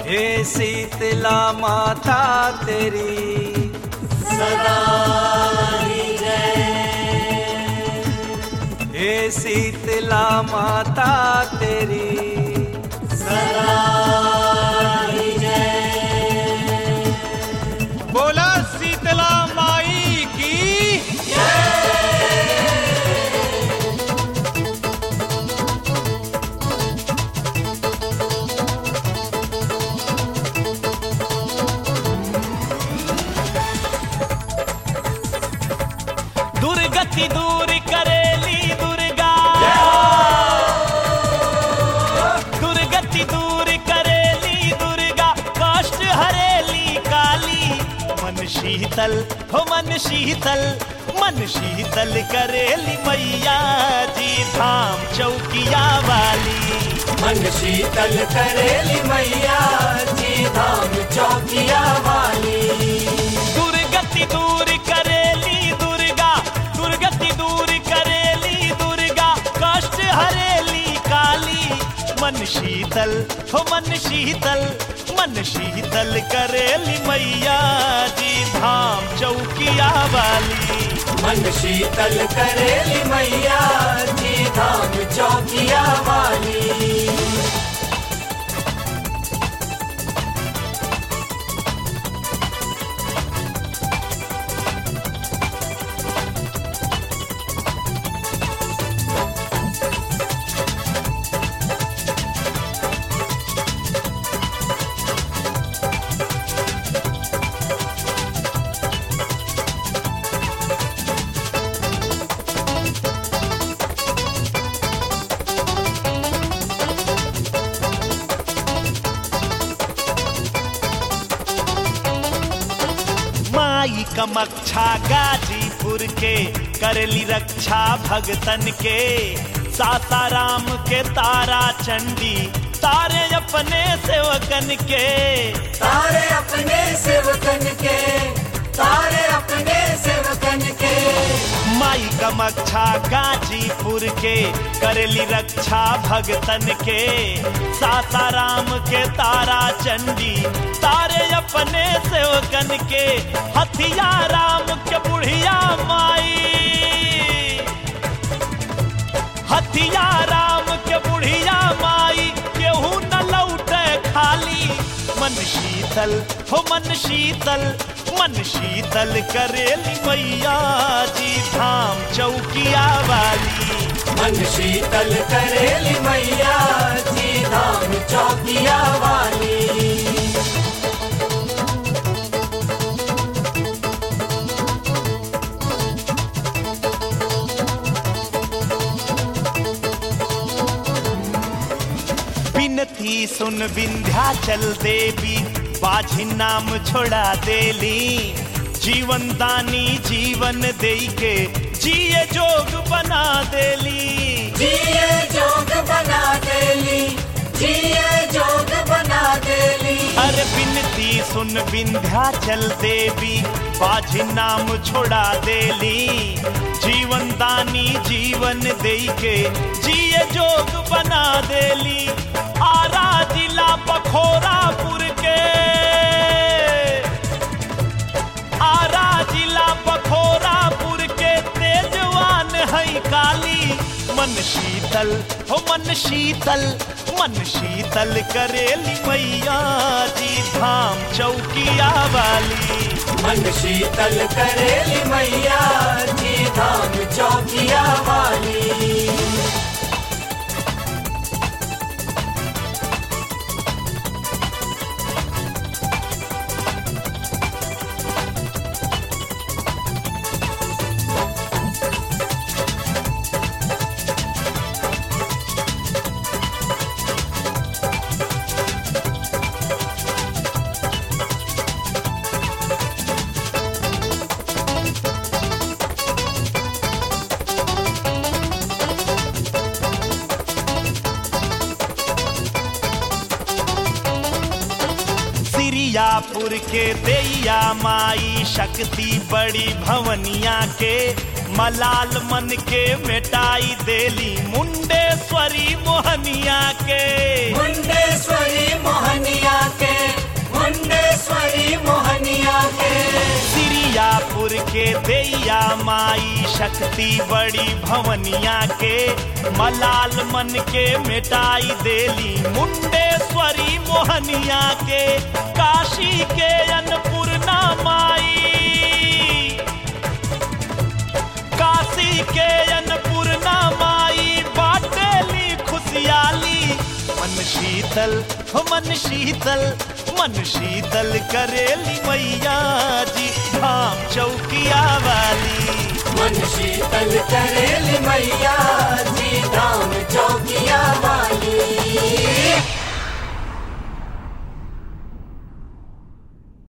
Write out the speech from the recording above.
हे शीतला माता तेरी सदा ही जय हे शीतला माता तेरी सदा ही जय बोला शीतला माई की दुर्गति दूर करेली दुर्गा दुर्गति दूर करेली दुर्गा कष्ट हरेली काली मन शीतल हो मन शीतल मन शीतल करेली मैया जी धाम चौकिया वाली मन शीतल करेली मैया जी धाम चौकिया वाली दुर्गति दूर करेली दुर्गा दुर्गति दूर करेली दुर्गा कष्ट हरेली काली मन शीतल हो मन शीतल मन शीतल करेली मैया जी धाम चौकिया वाली मन शीतल करेली मैया जी धाम चौकिया वाली माई कमक्षा गाजीपुर के करली रक्षा भगतन के सासाराम के तारा चंडी तारे अपने सेवकन के तारे अपने सेवकन के तारे अपने सेवकन के माई कमक्षा गाजीपुर के करली रक्षा भगतन के सासाराम के तारा चंडी तारे अपने सेवकन के हथिया राम के बुढ़िया माई हथिया राम के बुढ़िया माई केहू न लौटे खाली मन शीतल हो मन शीतल मन शीतल करेली मैया जी धाम चौकिया वाली मन शीतल करेली मैया जी धाम चौकिया वाली बिनती सुन विंध्याचल देवी बाझी नाम छोड़ा देली जीवन दानी जीवन दे के जिए जोग बना देली जिए जोग बना देली जिए जोग बना देली अरे बिनती सुन विंध्याचल देवी बाझी नाम छोड़ा देली जीवन दानी जीवन दे के जिए जोग बना देली आरा जिला बखोरापुर के आरा जिला बखोरापुर के तेजवान है काली मन शीतल हो मन शीतल मन शीतल करेली मैया जी धाम चौकिया वाली मन शीतल करेली मैया जी धाम चौकिया वाली सिरियापुर के दैया माई शक्ति बड़ी भवनिया के मलाल मन के मिटाई देली मुंडेश्वरी मोहनिया के मुंडेश्वरी मोहनिया के माई शक्ति बड़ी भवनिया के मलाल मन के मिटाई देली मुंडेश्वरी मोहनिया के काशी के अन्नपूर्णा माई काशी के अन्नपूर्णा माई बाटेली खुशियाली मन शीतल हो मन शीतल मन शीतल करेली मैया जी धाम चौकिया वाली मन शीतल करेली मैया